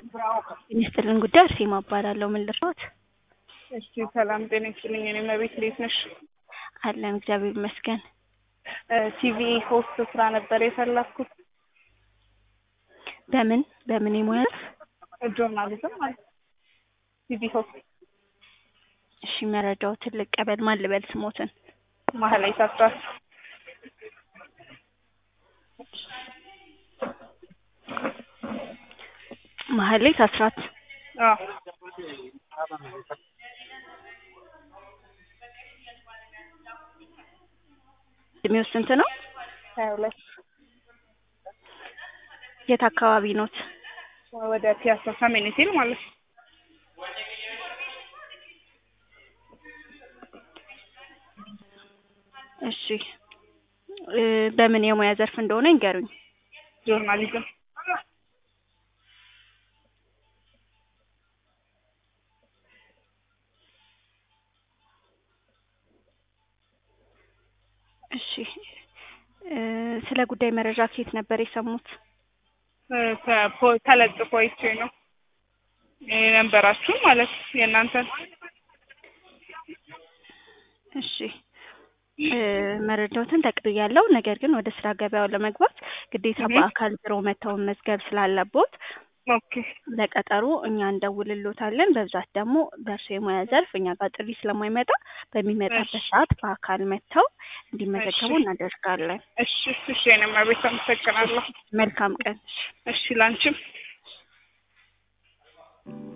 የሚስጥልን ጉዳይ አርሴማ እባላለሁ። ምን ልርዳዎት? እሺ ሰላም ጤና ይስጥልኝ። እኔ መቤት እንዴት ነሽ? አለን እግዚአብሔር ይመስገን። ቲቪ ሆስት ስራ ነበር የፈለኩት። በምን በምን የሙያ ዘርፍ? ጆርናሊዝም ማለት ቲቪ ሆስት እሺ መረጃዎትን ልቀበል። ማን ልበል ስሞትን? ማህላይ ሳትራስ ማህሌት አስራት አዎ እድሜው ስንት ነው? ሀያ ሁለት የት አካባቢ ኖት? ወደ ፒያሳ ሰሜን ሲል ማለት ነው። እሺ እ በምን የሙያ ዘርፍ እንደሆነ ይንገሩኝ። ጆርናሊዝም እሺ እ ስለ ጉዳይ መረጃ ከየት ነበር የሰሙት? ከፖ- ተለጥፎ አይቼ ነው የነበራችሁ ማለት የእናንተን እሺ እ መረጃዎትን ተቀብያለሁ። ነገር ግን ወደ ስራ ገበያው ለመግባት ግዴታ እህ። በአካል ቢሮ መተው መመዝገብ ስላለቦት ኦኬ ለቀጠሮ እኛ እንደውልሎታለን። በብዛት ደግሞ በእርሶ የሙያ ዘርፍ እኛ ጋር ጥሪ ስለማይመጣ በሚመጣበት እሺ። ሰዓት በአካል መጥተው እንዲመዘገቡ እሺ። እናደርጋለን። እሺ እሺ የእኔ መቤት አመሰግናለሁ። መልካም ቀን። እሺ ላንቺም